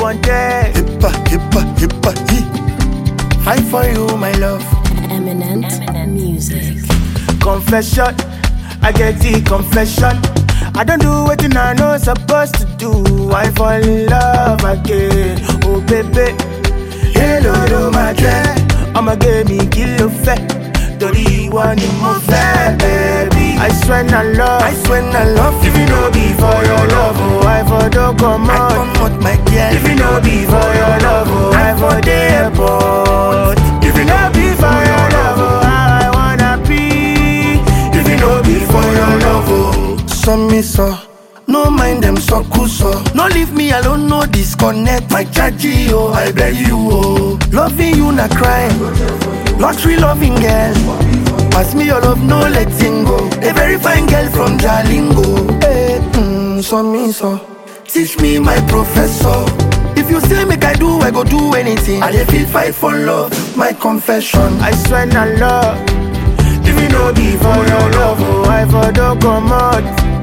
wanted. Hippa, hippa, hippa, he. Fight for you, my love. Eminent music. Confession, I get the confession. I don't do what I know supposed to do. I fall in love again. Oh baby, hello to my dread. I'ma give me kilo fat. Tori one in my fat, baby. I swear I love. I swear I love If you know be for your love, oh, I for don't come I out. come out, my girl. If you know be for your love, oh, I for the airport. If you know be for your love, oh, how I wanna be. If you know be for your love, oh. So me so. No mind them so cool so. No leave me alone, no disconnect. My chargy, oh, I beg you, oh. Loving you na crime. Lottery loving girl. Pass me your love, no letting go. A very fine girl from Jalingo. Hey, mm, so me so. Teach me my professor. If you say make I do, I go do anything. I dey feel fight for love, my confession. I swear I love. If you know be for your love, oh, I for don't come out.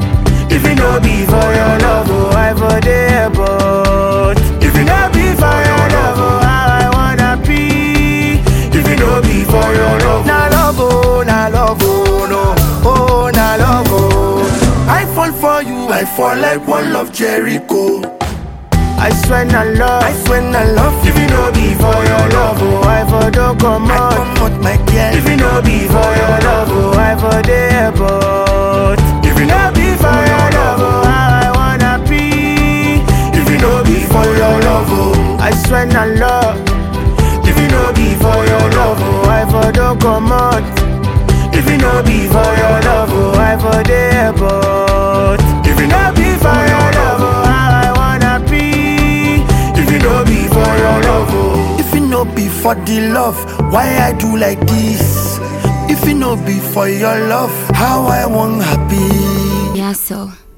If you know be for your love, oh, I for the airport. If you know be for your love, oh, how I wanna be. If you know be for your love, Na love, oh, na love, oh, no. Oh, na love, oh. I fall for you, I fall like one of Jericho. I swear I love. I swear I love If you. you know be for your love, oh, I for don't come I out. come out, my girl. If you know be for your love, oh, I for the airport. If you know be for your love, oh, how I wanna be. If you know be for your love, oh, I swear I love. If you know be for your love, oh, I for don't come out. If you know be for your love, oh, I for the airport. If you know be for your love, oh, how I wanna be. If you know be for your love, oh. If it no be for the love, why I do like this? If it no be for your love, how I want happy. Yeah, so.